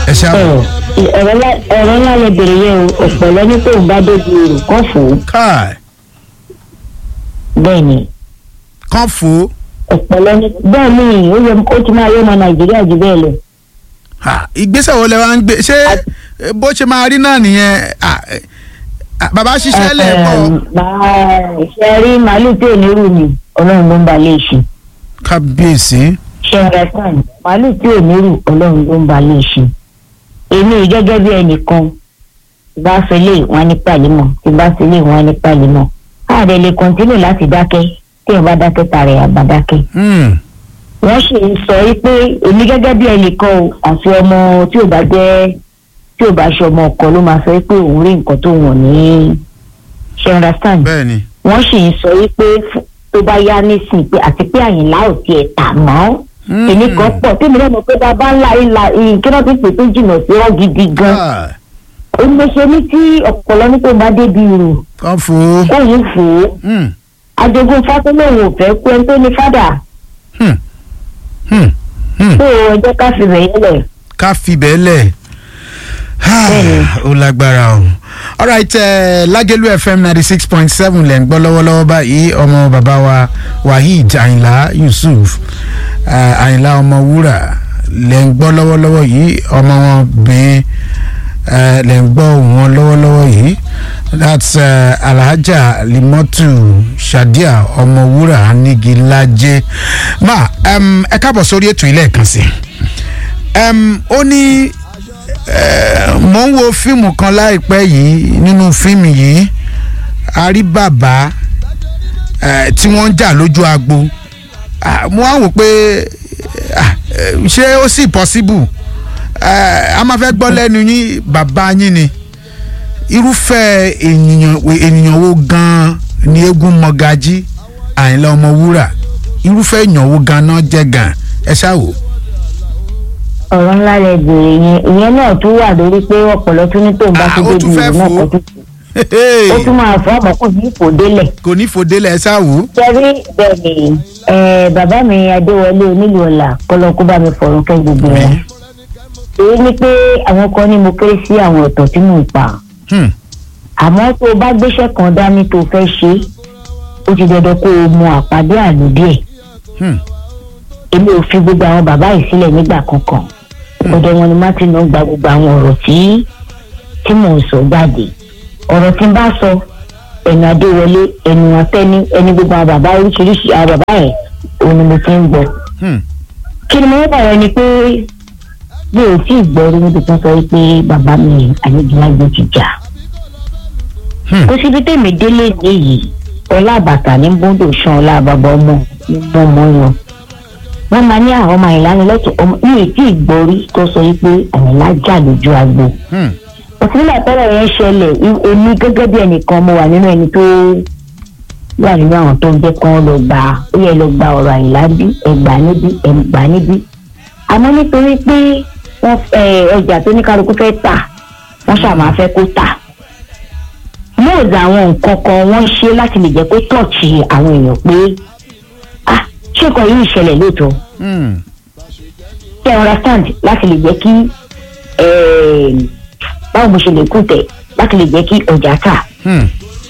ẹ ṣáà ọ̀rọ̀ ọ̀rọ̀ ńlá- ọ̀rọ̀ ńlá lè bèrè yẹn o ọ̀pọ̀lọ́ ní tóun bá débi èrò kọ́ fò ó káì bẹ́ẹ̀ ni kán fò ó ọ̀pọ̀lọ́ ní bẹ́ẹ̀ ni ó yẹ ó ti máa yọ ọmọ nàìjíríà jù bẹ́ẹ̀ lọ. Ha, ìgbésẹ̀ wo lẹ wá ń gbé ṣé eh, bó ṣe máa rí náà nìyẹn ah, eh, ah, bàbá ṣiṣẹ́ lẹ̀ bọ̀ ṣe rí màálù tí ò ní rù mí ọlọ́run ló ń ba lè ṣe kábíyèsí ṣe rẹ fún màálù tí ò ní rù ọlọ́run ló ń ba lè ṣe èmi gẹ́gẹ́ bí ẹnìkan tí bá fi lè wọn ní pàlímọ̀ tí bá fi lè wọn ní pàlímọ̀ káàdé lè kọ́ntínú láti dákẹ́ tí ò bá dákẹ́ tààrẹ àbá dákẹ́ Hmm, wọ́n ṣe ń sọ wípé èmi gẹ́gẹ́ bí ẹnìkan o àfi ọmọ tí ò bá jẹ́ tí ò bá ṣe ọmọ ọkọ ló máa sọ wípé òun rí nǹkan tó wọ̀n ní ṣe understand bẹ́ẹ̀ ni wọ́n sì ń sọ wípé fún- tó bá yá nísìnyí pé àti pé àyìnlá ò tiẹ̀ tà mọ́ Hmm, èmi kan pọ̀ tí mi lọ́mọ pé bàbá ńlá ìlà kí wọ́n ti pè tó jìnnà sí ọ́ gidi gan káì, ó ní ṣe ní tí ọ̀pọ̀lọ́ ní tó bá débi rò kán fò ó òun fò ó Hmm, ajogun fátólóhùn ò fẹ́ kú ẹni tó ní fádà hmm, hmm, hmm. tó ẹjẹ́ ká fi rẹ̀ yẹlẹ̀ ká fi bẹ́ẹ̀ lẹ̀ Bẹ́ẹ̀ni. ó lágbára o alright uh, Lágẹ̀lú FM ninety six point seven lẹ́ ń gbọ́ lọ́wọ́lọ́wọ́ báyìí ọmọ bàbá wa Waheed Àyìnlá Yusuf uh, Àyìnlá ọmọ wúrà lẹ́ ń gbọ́ lọ́wọ́lọ́wọ́ yìí ọmọ wọn bẹ́ẹ̀ uh, lẹ́ ń gbọ́ wọn lọ́wọ́lọ́wọ́ yìí that's uh, Alhaja Limotu Shadia ọmọ wúrà Anigilaje ma um, ẹ káàbọ̀ sórí ètò ilé ẹ̀kan sí um, ó ní eh, mo ń wo fíìmù kan láìpẹ́ yìí nínú fíìmù yìí a rí bàbá eh, tí wọ́n ń jà lójú agbo Ah, mo wá wò pé ah, eh, ṣé ó sì possible Eh, a máa fẹ́ gbọ́ lẹ́nu yín bàbá yín ni irúfẹ́ ènìyàn ènìyàn wo gan-an ni eégún mọ́gájí Àyìnlá Ọmọwúrà irúfẹ́ èèyàn wo gan-an jẹ́ gan-an ẹ ṣáà wò. ọ̀rọ̀ ńlá lẹ bèrè yẹn ìyẹn náà tún wà lórí pé ọ̀pọ̀lọ́ tún ní tóun bá Ah, tún ó débi tún fẹ́ rò náà fò ó. kọ́ tún ó tún máa fọ́ ọmọ kò ní ipò délẹ̀. kò ní fòdélẹ̀ ẹ ṣáà wò. sẹ́rí bẹ́ẹ̀ ni eh, bàbá mi adéwọlé onílù ọ̀la kọ́lọ́kú bá mi fọ̀rọ̀ kẹ́ gbogbo wọn. èyí ni pé àwọn kan ní mo kéré sí àwọn ọ̀tọ̀ tí mò ń pa Hmm. àmọ́ tó o bá gbéṣẹ́ kan dání tó o fẹ́ ṣe ó ti dandan kó o mọ àpàdé àlùdí ẹ̀ Hmm. èmi ò fi gbogbo àwọn bàbá yìí sílẹ̀ nígbà kankan ọ̀dọ̀ wọn ni martin náà gba gbogbo àwọn ọ̀rọ̀ tí tí mò ń sọ jáde ọ̀rọ̀ tí n bá sọ ẹnu adéwọlé ẹnu atẹ́ni ẹni gbogbo àwọn bàbá oríṣiríṣi àwọn bàbá yẹn òun ni mo ti ń gbọ́ Hmm. kí ni mo ń bàrẹ̀ ni pé mi ò tí ì gbọ́ rí níbi tó sọ pé bàbá mi àyèjìlágbé ti jà Hmm. kó síbi tèmi délé nìyí ọlá àbàtà ní bóńdò sàn ọlá àbàbà ọmọ ní mọ́mọ́ yan wọ́n máa ní àwọn ọmọ ìlanilọ́tọ̀ ọmọ mi ò tí ì gbọ́ rí tó sọ pé àyìnlá jà lójú agbo Hmm. òsínlẹ̀ tọ́lọ̀ yẹn ṣẹlẹ̀ i- èmi gẹ́gẹ́ bí ẹnìkan mo wà nínú ẹni tó wà nínú àwọn tó ń jẹ́ kán lọ gbà ó yẹ lọ gba ọ̀rọ̀ àyìnlá bí ẹgbà níbí ẹgbà níbí àmọ́ nítorí pé wọ́n ẹ, ọjà tó ní kálukú fẹ́ tà wọ́n ṣàmà fẹ́ kó tà móòdù àwọn nǹkan kan wọ́n ṣe láti lè jẹ́ kó tọ̀ọ̀tì àwọn èèyàn pé ah ṣé nǹkan yìí ìṣẹ̀lẹ̀ lóòótọ́ Hmm. kí ẹ understand láti lè jẹ́ kí eh, báwo mo ṣe lè kú tẹ̀ láti lè jẹ́ kí ọjà tà Hmm.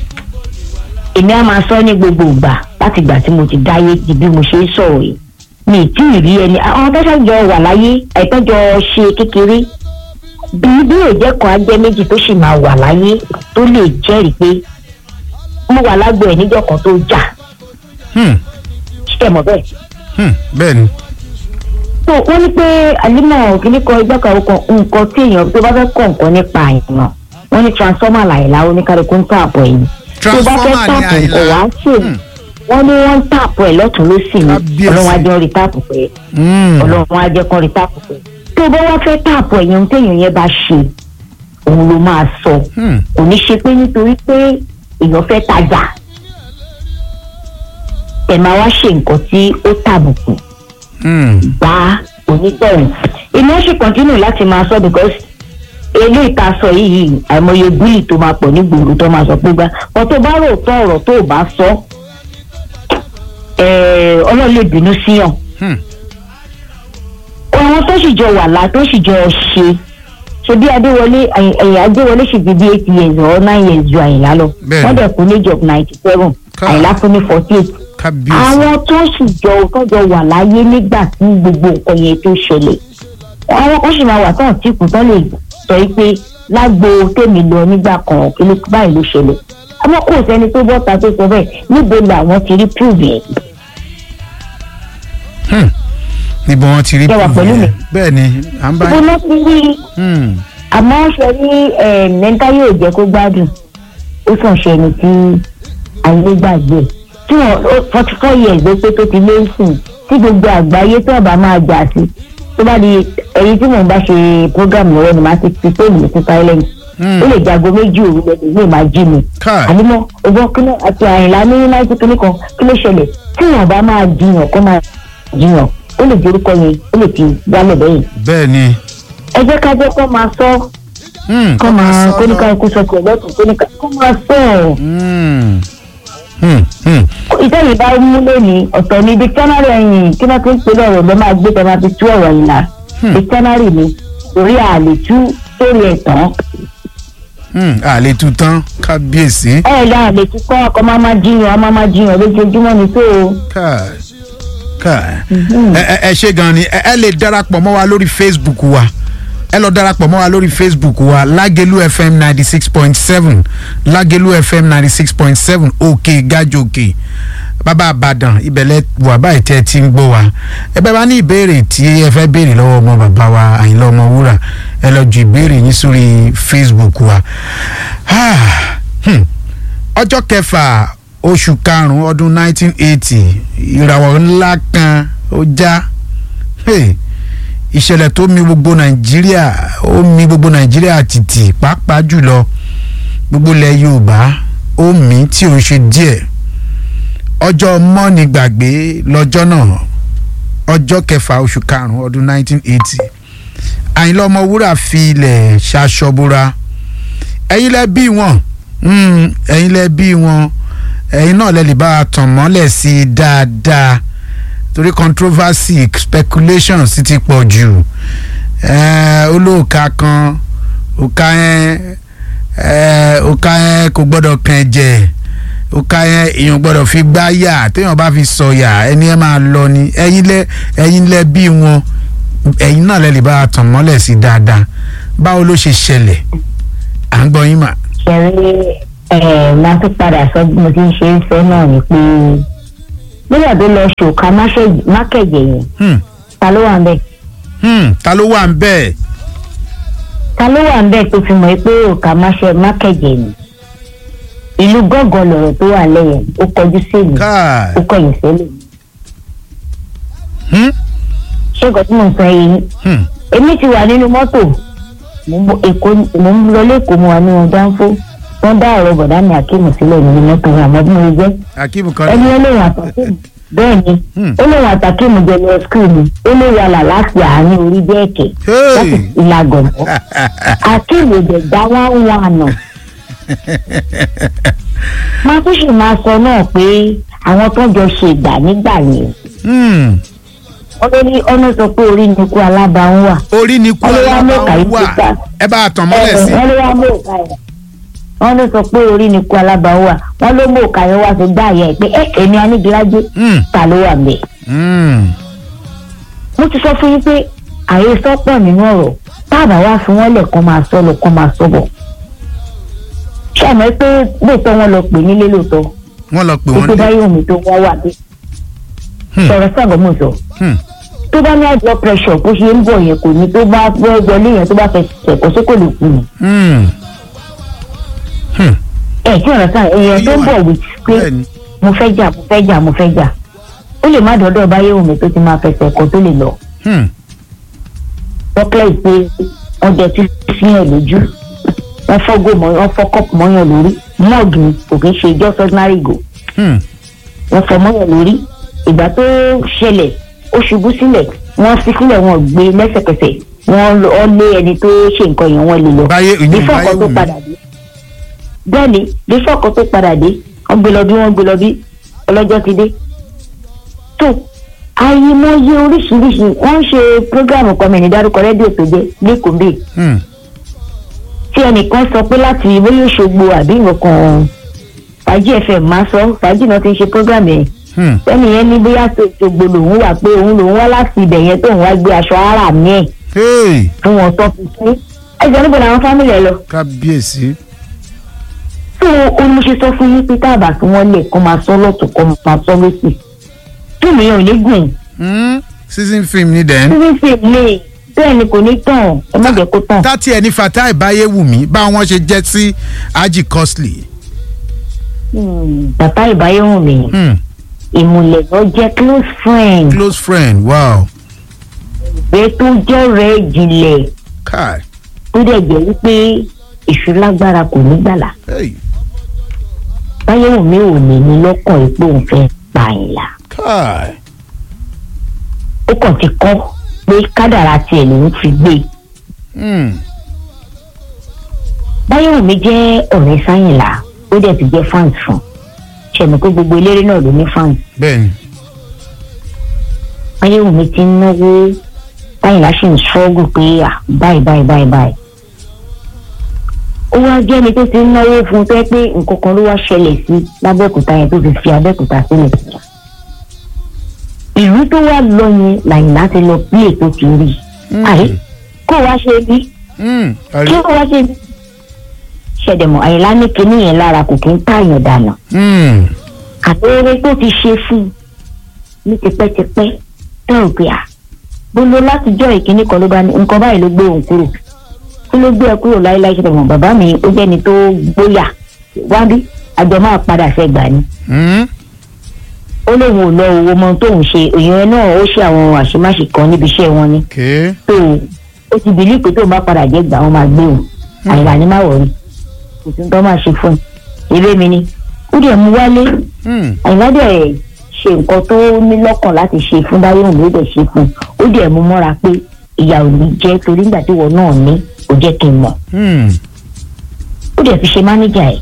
èmi á máa sọ ní gbogbo ìgbà láti ìgbà tí mo ti dáyé di bí mo ṣe ń sọ̀rọ̀ yìí mi ì tí ì rí ẹni àwọn tó ṣàjọ wà láyé àìtọ́jọ ṣe kékeré bí bí òjẹ́ kan á jẹ́ méjì tó sì máa wà láyé tó lè jẹ́rìí pé mo wà lágbo ẹ̀ níjọ́ kan tó jà Hmm. ṣe mọ̀ bẹ́ẹ̀. Hmm. bẹ́ẹ̀ ni. tó wọ́n ní pé àlímọ̀ kìíní kan ìgbà kan kan nǹkan tí èèyàn tó bá fẹ́ kọ̀ nǹkan nípa àìmọ̀ wọ́n ní transformer làyìnlá oníkálukú ń tààbọ̀ ẹ̀yìn tó bá fẹ́ transformer ni tààpù nǹkan àyìnlá. wá ṣe Hmm. wọ́n ní wọ́n ń tààpù ẹ̀ lọ́tún lọ́sì ni Kábíyèsí. ọlọ́run á jẹ́ rí tààpù pé Hmm. ọlọ́run á jẹ́ kọ́ rí tààpù pé tó bá wá fẹ́ tààpù ẹ̀yìn ohun téèyàn yẹn bá ṣe òun ló máa sọ Hmm. kò ní ṣe pé nítorí pé èèyàn fẹ́ tajà ẹ̀ máa wá ṣe nǹkan tí ó tàbùkù Hmm. bá onítọ̀hún. èmi ó sì kọ́ntínú láti máa sọ because eléyìí tá a sọ yìí àìmọye búlì tó máa pọ̀ nígboro tó máa sọ pé gbá wọn tó bá rò tọ́ ọ̀rọ̀ tó o bá sọ eh, ọlọ́run lè bínú síyàn. Hmm. àwọn tó sì jọ wà lá tó sì jọ ṣe ṣebí adéwọlé ẹ̀yìn adéwọlé ṣì di bí eight years or nine years ju àyìnlá lọ Bẹ́ẹ̀ni. wọ́n dẹ̀ kú ní age of ninety seven Ká. àyìnlá fún ní forty eight kábíyèsí àwọn tó sì jọ tọjọ wà láyé nígbà tí gbogbo nǹkan yẹn tó ṣẹlẹ̀ àwọn kan sì máa wà tán tí kù tán lè sọ yìí pé lágbo tèmi lọ nígbà kan kí ló báyìí ló ṣẹlẹ̀ àmọ́ kò sẹ́ni tó bọ́ta tó sọ bẹ́ẹ̀ níbo làwọn ti rí prove yẹn níbo wọn ti rí Ṣé wà proof pẹ̀lú yẹn? mi? bẹ́ẹ̀ ni à ń bá ibo ló ti rí Hmm. àmọ́ ṣe rí mẹ́ńtá yóò jẹ́ kó gbádùn ó sàn ṣe ẹni tí ayé gbàgbé tí wọ́n forty four years ló pé tó ti lé sùn tí gbogbo àgbáyé tó ọba máa jà sí tó bá di ẹyin tí mò ń bá ṣe program lọ́wọ́ ni màá ti fi fóònù mi sí silent Hmm. ó lè jago méjì òru lẹ́nu ní ìmáa jí mi Káì. ànímọ́ ọgbọ́n kíní àti àyìnlá ní náírà kíní kan kí ló ṣẹlẹ̀ tí wọ́n bá máa jiyàn kó máa jiyàn ó lè jẹ́ orúkọ yẹn ó lè ti wálẹ̀ bẹ́yìn bẹ́ẹ̀ ni ẹ jẹ́ ká jẹ́ kó máa sọ Hmm, kọ́ máa sọ kóníkà lọ. ikú sọ tiẹ̀ lọ́tún kóníkà kọ́ máa sọ ọ́. Hmm. Hmm. Hmm. ìtẹ́yìn bá mú lónìí ọ̀tọ̀ ní dictionary ẹ̀yìn kí wọ́n ti ń pèlè ọ̀rọ̀ lọ́ máa gbé tẹ́ máa fi tú ọ̀rọ̀ yìí la dictionary ni torí àlè tú sórí ẹ̀ tán Hmm. àlè tu tán kábíyèsí ẹ̀ lọ àlè tú kọ́ ọkọ̀ máa máa jiyàn ọmọ máa jiyàn lójoojúmọ́ ni tó o. káì káì ẹ ẹ- ẹ ṣe gan ni ẹ ẹ lè darapọ̀ mọ́ wa lórí facebook wa ẹ lọ darapọ̀ mọ́ wa lórí facebook wa lágẹ̀lú fm ninety six point seven lágẹ̀lú fm ninety six point seven òkè gàjòkè bàbá àbàdàn ìbẹ̀lẹ̀ wà báyìí tẹ́ ẹ ti ń gbọ́ wa ẹ bẹ́ẹ̀ bá ní ìbéèrè tí ẹ fẹ́ béèrè lọ́wọ́ ọmọ bàbá wa àyìnlá ọmọ wúrà ẹ lọ ju ìbéèrè yín sórí facebook wa. Ah, hmm ọjọ́ kẹfà oṣù karùn-ún ọdún 1980 ìràwọ̀ ńlá kan ó já Hey, ìṣẹ̀lẹ̀ tó mi gbogbo nàìjíríà ó mi gbogbo nàìjíríà tìtì pàápàá jùlọ gbogbo ilẹ̀ yorùbá ó mì tí ò ń ṣe díẹ̀ ọjọ́ mọ́ni gbàgbé lọ́jọ́ náà ọjọ́ kẹfà oṣù karùn-ún ọdún 1980 àyìnlá ọmọwúrà fi ilẹ̀ ṣaṣọbúra ẹ̀yin lẹ bí wọn Mm, ẹ̀yin lẹ bí wọn ẹ̀yin náà lẹ lè bá a tàn mọ́lẹ̀ sí i dáadáa torí controversy speculation sì ti pọ̀ jù Eh, olóòka kan òka yẹn eh, òka yẹn kò gbọ́dọ̀ kàn ẹ̀jẹ̀ òka yẹn èèyàn gbọ́dọ̀ fi gbá yà téèyàn bá fi sọ yà ẹni ẹ máa lọ ni ẹ̀yin lẹ ẹ̀yin lẹ bí wọn ẹ̀yin náà lẹ lè bá a tàn mọ́lẹ̀ sí i dáadáa báwo ló ṣe ṣẹlẹ̀ à ń gbọ́ yín mà. ṣẹ̀rí ẹ̀ máa tún padà sọ bí mo ti ń ṣe ń sọ náà ni pé nígbà tó lọ ṣòkà mákẹ̀jẹ̀ yẹn Hmm. ta ló wà ń bẹ̀ Hmm, ta ló wà ń bẹ́ẹ̀. ta ló wà ń bẹ̀ tó fi mọ̀ pé òkà mákẹ̀jẹ̀ ni ìlú gángan lọ̀rọ̀ tó wà lẹ́yìn ó kọjú sí èmi káà ó kọyìn sẹ́lẹ̀ Hmm? ṣé nǹkan tí mò ń sọ yìí Hmm. èmi ti wà nínú mọ́tò mò ń bọ̀ Èkó mò ń lọ lẹ́kọ̀ọ́ mo wà nínú dánfó wọ́n dá ọ̀rọ̀ bọ̀dá mi àkíyèmí sílẹ̀ nínú mọ́tò mi àmọ́ bí mo jẹ́ akíbu kan ẹni olóhùn àtàkìmù bẹ́ẹ̀ ni Hmm. olóhùn àtàkìmù jẹ́ lọ skul mi olóhùn àlà láti àárín orí bẹ́ẹ̀kẹ́ Hey. láti ìlàgọ̀ àkíyèmí jẹ̀ dá wá ń wà nà. máa tún sì máa sọ náà pé àwọn tó jọ ṣe ìgbà nígbà yẹn Hmm. wọ́n ló ní ọ́nà sọ pé orí ni kú alábàáhùn wà. orí ni kú Wọ́n ló wá mú alábàá kàyí wà síta. ẹ bá a tàn mọ́lẹ̀ sí. wọ́n ló wá mú òkà yẹn wọ́n ló sọ pé orí ni kú alábàáhùn wà wọ́n ló mú òkà yẹn wá sí gbá yẹn pé ẹ èmi anígilájé Hmm. ta ló wà mẹ́. Hmm. mo ti sọ fún yín pé àyè sọ́pọ̀ nínú ọ̀rọ̀ táàbà wá fún wọn lẹ̀ kán máa sọ lọ kán máa sọ bọ̀. ṣàmọ́ pé lóòótọ́ wọn lọ pè nílé lóòótọ́ wọ́n lọ pè pé wọ́n tó dé. bá yóò mi tó wá wà dé. Hmm. sọ̀rọ̀ sàgọ́ mọ̀ sọ. Hmm. tó bá ní high blood pressure bó ṣe ń bọ̀ yẹn kò ní tó bá fẹ́ wọlé yẹn tó bá fẹ́ ṣẹ̀kọ́ sí kò lè kú ni. Hmm. Hmm. ẹ kí ọ̀rọ̀ sàn èèyàn tó ń bọ̀ wí pé bẹ́ẹ̀ni. mo fẹ́ jà mo fẹ́ jà mo fẹ́ jà ó lè má dọ́dọ̀ báyé omi tó ti máa fẹsẹ̀ kọ́ tó lè lọ. Hmm. wọ́n pẹ́ pé wọ́n jẹ tí fíyàn lójú wọ́n fọ́gò mọ́ wọ́n fọ́ kọ́pù mọ́yàn lórí mọ́ọ̀gì ni kò kí ń ṣe just ordinary go Hmm. wọ́n fọ́ mọ́yàn lórí ìgbà tó ṣẹlẹ̀ ó ṣubú sílẹ̀ wọ́n fi sílẹ̀ wọ́n gbé lẹ́sẹ̀kẹsẹ̀ wọ́n lọ- wọ́n lé ẹni tó ṣe nǹkan yẹn wọ́n lè lọ báyé ìyún bífọ̀ báyé kan tó wù mí. padà dé bẹ́ẹ̀ni bífọ̀ kan tó padà dé wọ́n gbé lọ bí wọ́n gbé lọ bí ọlọ́jọ́ ti dé tó àyèmọye oríṣiríṣi wọ́n ń ṣe prógráàmù kan mi ní dárúkọ rédíò tó jẹ́ lẹ́kọ̀ọ́ bíi Hmm. tí ẹnìkan sọ pé láti bóyá òṣogbo àbí nǹkan fàájì fm máa sọ fàájì náà ti ń ṣe program yẹn Hmm. sẹ́ni yẹn ní bóyá òṣogbo lòun wà pé òun lòun wá láti ibẹ̀ yẹn tóun wá gbé aṣọ ara mi ẹ̀ Hey, fún wọn tó fi sí ẹ̀jẹ̀ níbo làwọn fámìlì ẹ̀ lọ. kábíyèsí. tó o ní mo ṣe sọ fún yín pé táàbà tí wọ́n lè kọ́ máa sọ lọ́tún kọ́ máa sọ lọ́sì tí mi ò ní gùn Hmm. season film ni dẹ̀. sísí sí ilé bẹ́ẹ̀ ni kò ní tàn ẹ má jẹ́ kó tàn. tátí ẹni fatai báyéwùmí bá wọn ṣe jẹ́ sí ají costly. Hmm, bàbá ìbáyọ̀hún mi Hmm. ìmùlẹ̀ lọ jẹ́ close friend close friend wow. ìgbé tó jẹ́ rẹ̀ ìjìnlẹ̀ kai. tó dẹ̀ jẹ́ wípé èṣù lágbára kò ní gbàlà Hey. báyọ̀hún mi ò ní ní lọ́kàn ipò òun fẹ́ pààyàn kai. ó kàn ti kọ́ pé kádàrá tiẹ̀ lòún fi gbé e. Hmm. báyọ̀wò mi jẹ́ ọ̀rẹ́ sáyìnlá ó dẹ̀ ti jẹ́ fans fún ṣẹ̀mí pé gbogbo eléré náà ló ní fans bẹ́ẹ̀ni. báyọ̀wò mi ti ń náwó sáyìnlá sì ń ṣọ́gù pé à báyìí báyìí báyìí báyìí ó wá jẹ́ ẹni tó ti ń náwó fún un tó yẹ pé nǹkan kan ló wá ṣẹlẹ̀ sí lábẹ́òkúta yẹn tó fi fi abẹ́òkúta sílẹ̀ ìlú tó wá lọ yẹn làyìnlá ti lọ pílè tó ti rí àyè kó wá ṣe bí Hmm. kí Àrí- ó wá ṣe bí ṣẹ̀dẹ̀mọ̀ àyìnlá ní kinní yẹn lára kò kí ń pààyàn dànù Hmm. àbẹ̀rẹ̀ tó ti ṣe fún un ní tipẹ́tipẹ́ tó ò pé à gbogbo látijọ́ ìkíní kan ló bá ní nǹkan báyìí ló gbé òun kúrò kí ló gbé ẹ kúrò láéláé ṣe tẹ̀wọ̀n bàbá mi ó jẹ́ni tó gbóyà wá bí àjọ máa padà sẹ́gbà ni Hmm. ó lóun ò lọ owó mọ tóun ṣe èèyàn náà ó ṣe àwọn àṣemáṣe kan níbi iṣẹ́ wọn ni okay. tó ó ti bìlí pé tóun bá padà jẹ́ gbà wọn máa gbé òun àyìnlá ni má wọ̀rí kò sí tó máa ṣe fún un eré mi ni ó dẹ̀ mú wálé Hmm. àyìnlá dẹ̀ ṣe nǹkan tó ní lọ́kàn láti ṣe fún báyọ̀ ló dẹ̀ ṣe fún un ó dẹ̀ mú mọ́ra pé ìyá ò ní jẹ́ torí nígbà tí wọn náà ní kò jẹ́ kí n mọ̀ Hmm. ó dẹ̀ fi ṣe mánéjà ẹ̀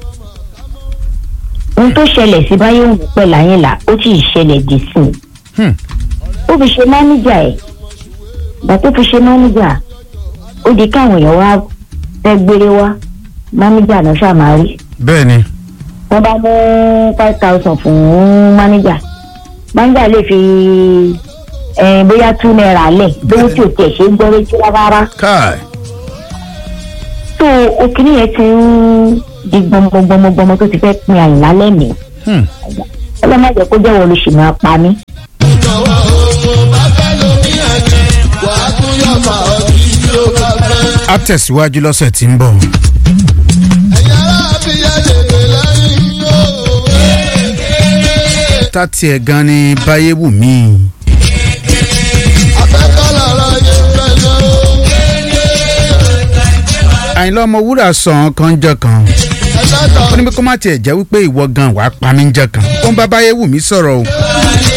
ohun tó ṣẹlẹ̀ sí báyọ̀ òun pẹ̀lú àyìnlá ó sì ṣẹlẹ̀ dì sí i Hmm. ó fi ṣe mánéjà ẹ̀ ìgbà tó fi ṣe mánéjà ó di káwọn èèyàn wá fẹ́ gbére wá mánéjà náà ṣàmárí bẹ́ẹ̀ni. wọ́n bá mú five thousand fún mánéjà mánéjà lè fi eh, bóyá two naira lẹ̀ lówó tí ò tiẹ̀ ṣe ń gbọ́ létí rárá kai. tó òkìní yẹn ti ń di gbọmọgbọmọgbọmọ tó ti fẹ́ pin àyìnlá lẹ́mìí Hmm. ọlọ́mọdé kó jẹ́ wọ́n ló ṣì máa pa mí. jọ̀wọ́ òun bá fẹ́ lómi ẹ̀jẹ̀ wà á tún yọ̀ fà ọ́ kí tí ó bá fẹ́. a tẹ̀síwájú lọ́sẹ̀ tí ń bọ̀. ẹ̀yin ará abiyá lè pè lẹ́yìn yóò. tátí ẹ̀ gan ni báyéwùmí. afẹ́kọ́ lọ́rọ̀ yẹn fẹ́ lọ. àyìnlá ọmọwúrà sàn kan jọ kan. ẹlẹ́tọ̀ ó ní pé kó má tiẹ̀ jẹ́ wípé ìwọ gan wàá pa mí jọ kan. ó ń bá báyéwùmí sọ̀rọ̀ o.